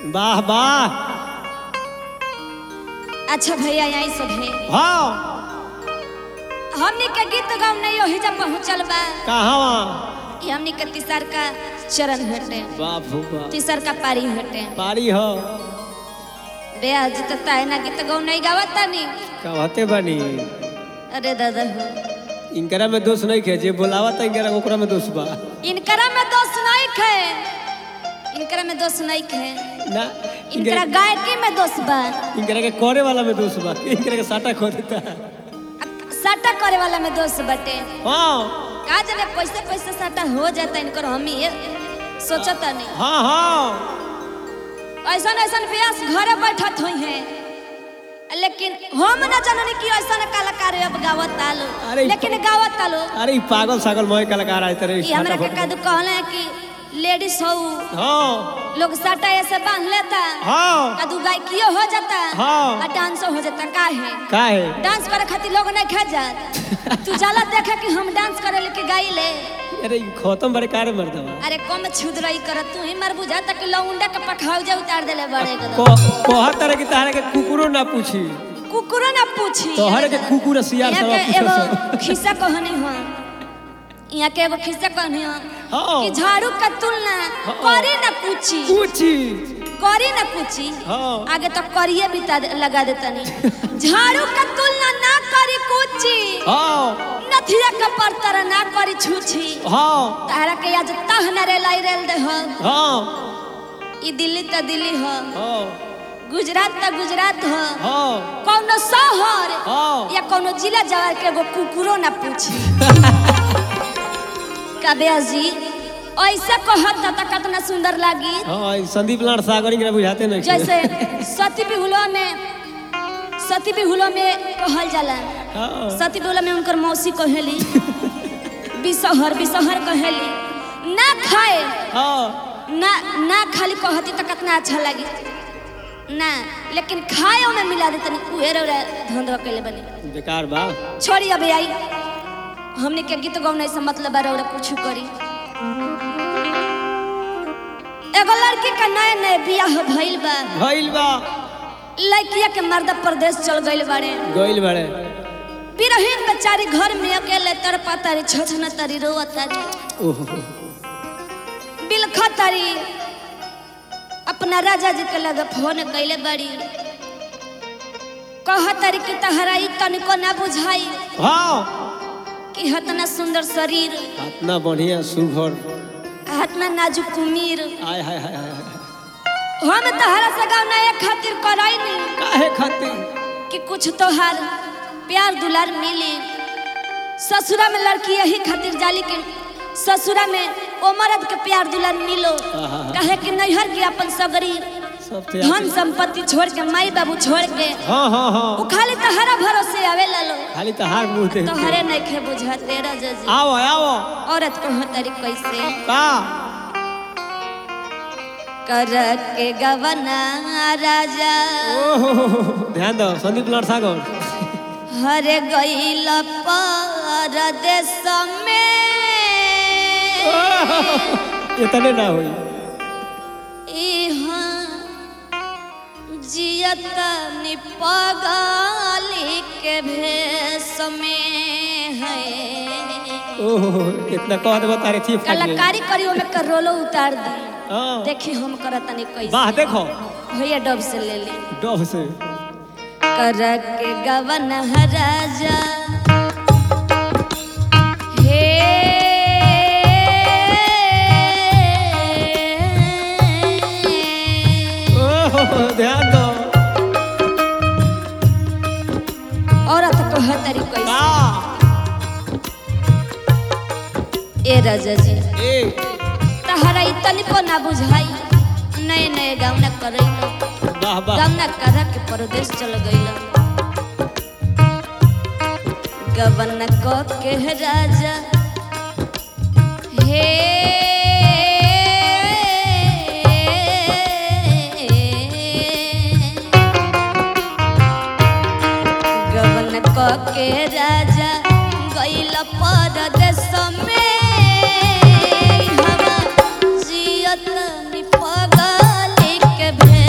वाह वाह अच्छा भैया यही सब है हाँ हमनी के गीत गाँव नहीं ओही जब पहुँचल बा कहाँ ये हमनी के तीसर का चरण हटे बाप हो बाप तीसर का पारी हटे पारी हो बेया जितता है ना गीत गाँव नहीं गावत तानी कहते बनी अरे दादा हो इनकरा में दोष नहीं खे जे बोलावा था इनकरा ओकरा में दोष बा इनकरा में दोष नहीं खे इनकरा में दोष नहीं खे ना इनकरा इनकरा गायकी में दोष बा इनकरा के करे वाला में दोष बा इनकरा के साटा खो देता साटा करे वाला में दोष बटे हाँ का जाने पैसे पैसे साटा हो जाता इनकर हम ये सोचता नहीं हाँ हाँ ऐसा ऐसा व्यास घरे बैठत हुई है लेकिन हम न जाननी कि ऐसा कलाकार अब गावत आलो अरे लेकिन गावत आलो अरे ई पागल सागल मोए कलाकार आए तेरे ये हमरा के कदू कहले कि लेडीज हो हाँ लोग साटा ऐसे बांध लेता हाँ कदू गायकियो हो जाता हाँ। और डांसो हो जाता का है का है डांस करे खातिर लोग नहीं खा जात तू जाला देखे कि हम डांस करे लेके गाई ले अरे ई खत्म बड़े कारे मर दवा अरे कम छुदरई कर तू ही मर बुझा तक लौंडा के पखाव जा उतार देले बड़े के को कोहर तरह की तारे के कुकुरो ना पूछी कुकुरो ना पूछी तोहरे के कुकुर सियार यहाँ सब के पूछो एगो खिस्सा कहनी हो यहाँ के एगो खिस्सा कहनी हो हाँ। कि झाड़ू का तुलना करी ना पूछी पूछी करी ना पूछी हाँ। आगे तो करिए भी ता- लगा देता नहीं झाड़ू का तुलना ना करी कुची हाँ नथिया का परतर ना करी छूछी हाँ तारा के आज तह न रेलाई रेल दे हो हाँ ई दिल्ली त दिल्ली हो हाँ गुजरात त गुजरात हो हाँ कौनो शहर हाँ या कोनो जिला जवार के एगो कुकुरो ना पूछी काव्या जी ऐसा कहत त त कितना सुंदर लागी हाँ ई संदीप लाड सागर इनकरा बुझाते नहीं जैसे सती बिहुलो में सती बिहुलो में कहल जाला हाँ सती बिहुलो में उनकर मौसी कहेली बिसहर बिसहर कहेली ना खाए हाँ ना ना खाली कहती तो कितना अच्छा लगी ना लेकिन खाए में मिला देते उहे रे धंधवा कैले बनी बेकार बा छोड़ी अबे आई हमने के गीत गौने से मतलब बारे और कुछ करी एगो लड़की का नए नए बियाह भइल बा भइल बा लड़किया के मर्द प्रदेश चल गइल बाड़े गइल बड़े बिरहीन बेचारी घर में अकेले तड़पा तारी छछन तारी रोआ तारी ओहो बिलखा तारी अपना राजा जी के लगे फोन कैले बड़ी कह तारी कि तहरा ई तनिको ना बुझाई हाँ कि हतना सुंदर शरीर इतना बढ़िया सुघर हतना नाजुक कुमीर आय हाय हाय हाय हाय। हम तहरा से गाँव नया खातिर कराई नहीं काहे खातिर कि कुछ तोहार प्यार दुलार मिली ससुरा में लड़की यही खातिर जाली कि ससुरा में ओ मर्द के प्यार दुलार मिलो आहा। कहे कि नैहर के अपन सगरी सब थे धन संपत्ति छोड़ के माई बाबू छोड़ के हाँ हाँ हाँ वो खाली तहरा भरोसे आवे लो खाली तो हार मुंह दे तोहरे नहीं खे बुझा तेरा जजी आओ आओ औरत को हो तारी कैसे का कर के गवना राजा ओहो ध्यान दो संदीप लाड सागर हरे गईल परदेश में इतने ना होई इहाँ जियत निपगाली के भेष में है ओहो इतना कह दे तारे थी कलाकारी करी में करोलो उतार दी हाँ देखी हम करतनी कैसे वाह देखो भैया डब से ले ली डब से कर के गवन राजा हे ओहो ध्यान दो औरत को हतरी कैसे का ए राजा जी ए तहरा ई तनिको ना बुझाई नए नए गावना करैलो वाह वाह गावना करा के परदेश चल गइला गवन को के राजा हे गवन को के राजा गइल परदेश में हवा जियत निपगली के भे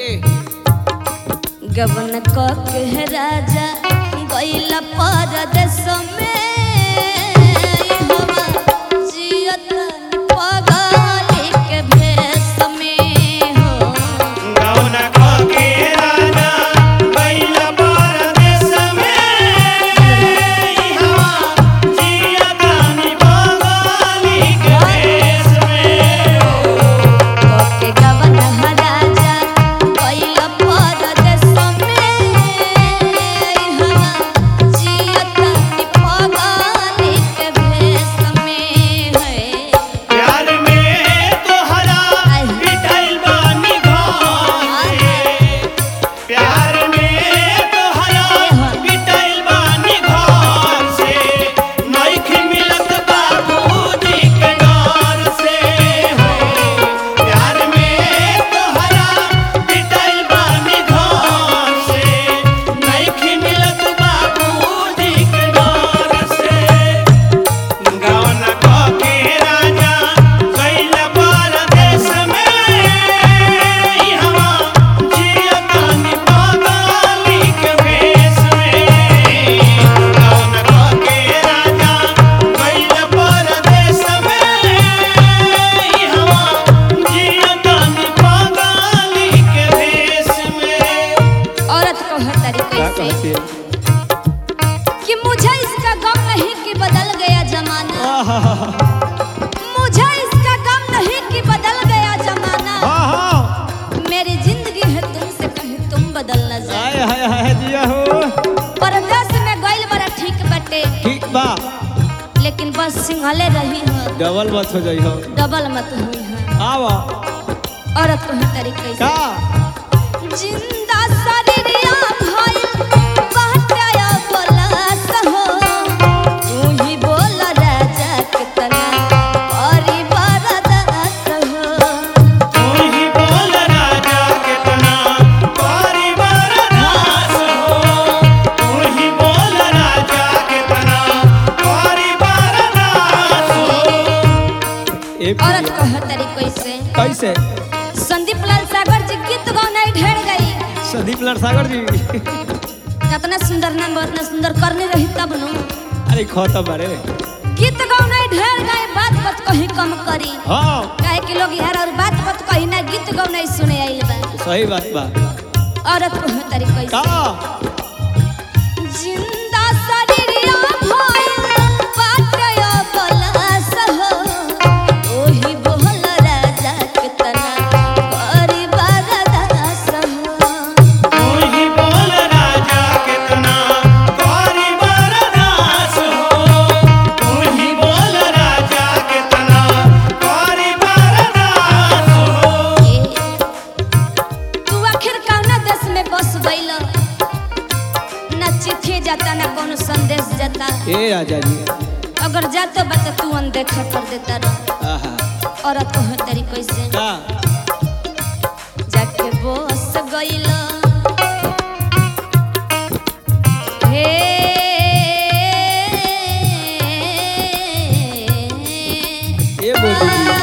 ए गबन क के राजा गइला परदेश में हवा जियत पगली के भेष में हो गौना के राजा बैल परदेश में इहवा जिया दानी बंगाली के देश में के गबन राजा गइला परदेश में हवा जियत पगली के भेष में है प्यार में तोहरा पिटाइल बानी घर से प्यार में तोहरा पिटाइल बानी घर से नइख मिलत बाबूजी के डर से हो प्यार में तोहरा पिटाइल बानी घर से नइख मिलत बाबूजी के डर से गौना के राजा गइल परदेश में इहवा जिया दानी बंगाली के भेष में गौना के राजा गइल परदेश में इहवा जिया दानी बंगाली के भेष में औरत को हर तरीके क्या से कहती है कि मुझे इसका गम नहीं कि बदल गया जमाना आहा, मुझे इसका गम नहीं कि बदल गया जमाना हाँ हाँ मेरी जिंदगी है तुमसे कहीं तुम बदल न जाए हाय हाय हाय दिया हो परदेश में गइल बड़ा ठीक बटे ठीक बा लेकिन बस सिंहले रही हो डबल मत हो जाई हो डबल मत हुई है आवा औरत को हर तरीके से का जिंदा शरीरिया भइल बहटाया बोलस हो तू ही बोल राजा कितना परिवार दास हो तू ही बोल राजा कितना परिवार दास हो तू ही बोल राजा कितना परिवार दास हो एक औरत को हर तरीके से कैसे संदीप लाल सागर जी गीत गौनाई ढेर गई संदीप लाल सागर जी कितना सुंदर नाम इतना सुंदर करने रही तब नु अरे खत बारे गीत गौनाई ढेर गई बात बात कहीं कम करी हाँ काहे कि लोग यार और बात बात कहीं ना गीत गौनाई सुने आइल बा सही बात बा औरत को हर तरीके का से जिंदा शरीरिया भइल बाटयो बलस हो ओही बोल राजा कितना परिवार दास हो तू ही बोल राजा कितना परिवार दास हो तू ही बोल राजा कितना परिवार दास हो तू आखिर कौना देश में बस गइल ना चिट्ठी जाता ना कोनो संदेश जाता ए राजा जी अगर जाता बा तो तू अनदेखा कर देता रह आहा औरत को हर तरीके से का जाके बस गइल हे ए बोली जी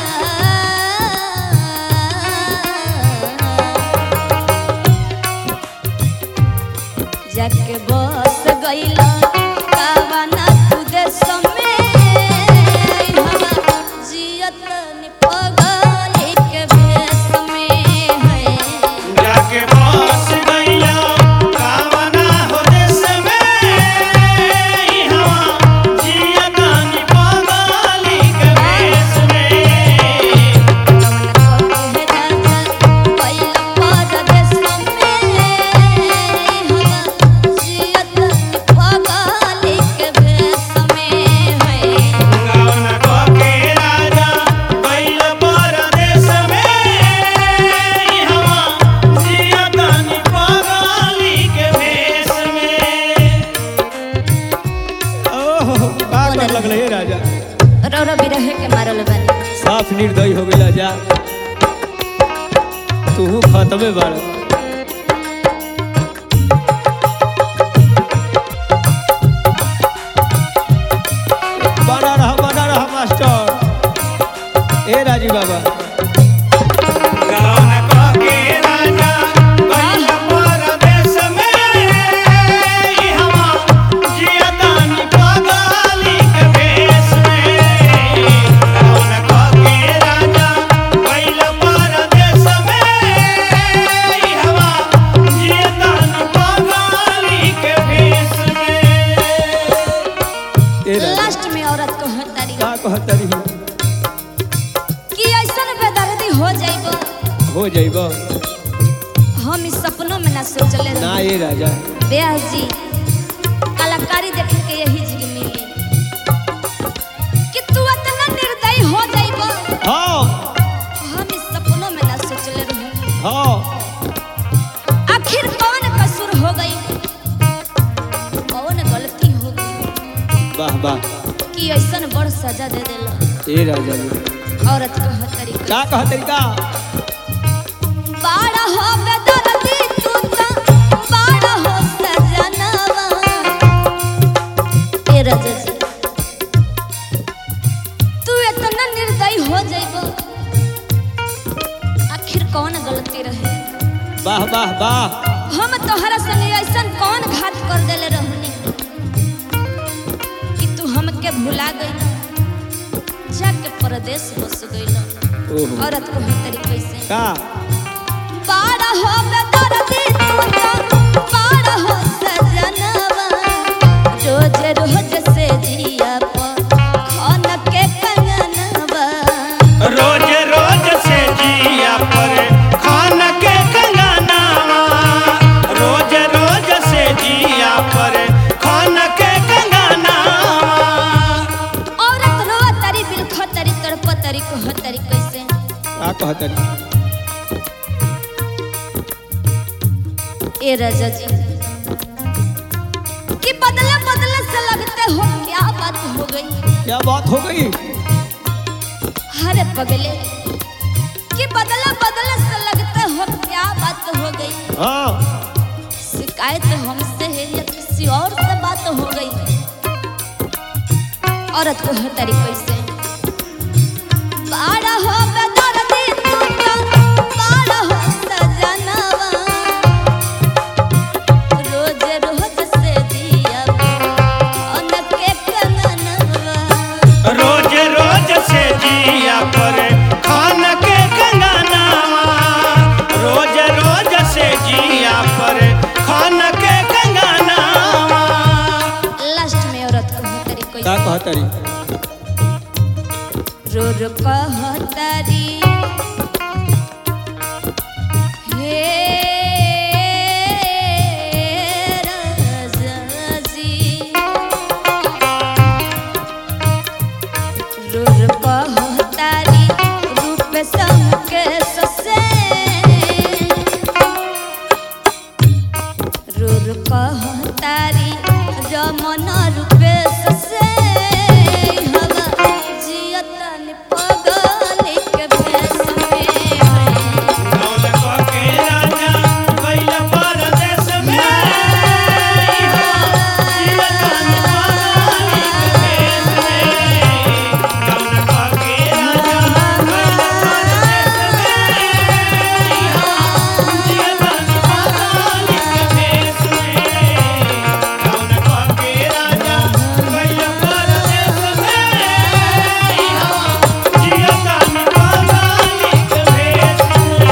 जाके बस गइल कावना तू देश में हवा जियत नि पगली के भेष में है जाके बस गइला कावना हो देश में इहवा जिया दानी बंगाली के भेष में गौना के राजा बैल परदेश में इहवा जिया दानी बंगाली के भेष में ओहो का कर लगले ए राजा साफ निर्दयी हो गइला जा तू खत्मे बाड़ बना रहा बना रहा मास्टर ए राजी बाबा गौना के राजा कहतरी कि ऐसन बेदर्दी हो जाइबो हो जाइब हम इस सपनों में ना सोचले ना रही ये राजा ब्याह जी कलाकारी देख के यही जी मिली कि तू इतना निर्दयी हो जाइबो हाँ हम इस सपनों में ना सोचले रही हाँ आखिर कौन कसूर हो गई कौन गलती हो गई वाह वाह कि ऐसन बड़ सजा दे देला ए राजा जी औरत कह तरीका का कहतरी का बाड़ा हो बेदर्दी तू तो बाड़ा हो सजनवा ए राजा जी तू इतना निर्दयी हो जाइबो आखिर कौन गलती रहे वाह वाह वाह हम तोहरा संगे ऐसन कौन घात कर देले रहनी कि तू हमके भुला गई जाके परदेश बस गइल ओहो औरत को तरीके से का पाड़ा हो बेदर्दी तू तो पाड़ा हो सजनवा रोज रोज से जिया पर खन के कंगनवा रोज रोज से जिया पर खान के कंगनावा रोज रोज से जिया पर खान के कंगनावा औरत रो तरी बिलख तरी तड़प तरी कह तरी कैसे का कहतरी ए राजा जी कि बदले बदले से लगते हो क्या बात हो गई क्या बात हो गई हरे पगले कि बदले बदले से लगते हो क्या बात हो गई हाँ शिकायत हमसे है या किसी और से बात हो गई औरत को है तरीके से बाड़ा हो बेदर्दी तू तो बाड़ा हो सजनवा रोज रोज से दिया अन के कंगनवा रोज रोज से जिया पर खान के कंगनावा रोज रोज से जिया पर खान के कंगनावा लास्ट में औरत को है तरीके का से कहतरी रो रो कहतरी हे राजा जी रो रो कहतरी रूप संके ससे रो रो कहतरी रमन रूपे ससे हवा जियतन पगली के भेष में कौन के राजा गइल परदेस में इहा जीवतन पानी के देश में कौन के राजा गइल परदेस में इहा जीवतन पानी के देश में कौन के राजा गइल परदेस में इहा जीवतन पानी के देश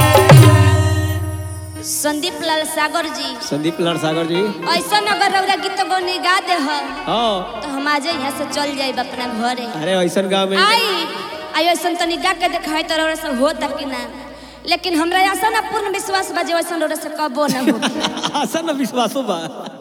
में संदीप लाल सागर जी संदीप लाल सागर जी ऐसा अगर रौरा गीत गौनी गा दे हम हाँ तो हम आज यहाँ से चल जाए अपना घरे अरे ऐसन गाँव में आई आई ऐसा तनी गा के दिखाई तो रौरा से हो तक ना लेकिन हमरा ऐसा ना पूर्ण विश्वास बजे वैसा रौरा से कबो ना हो आसन विश्वासो बा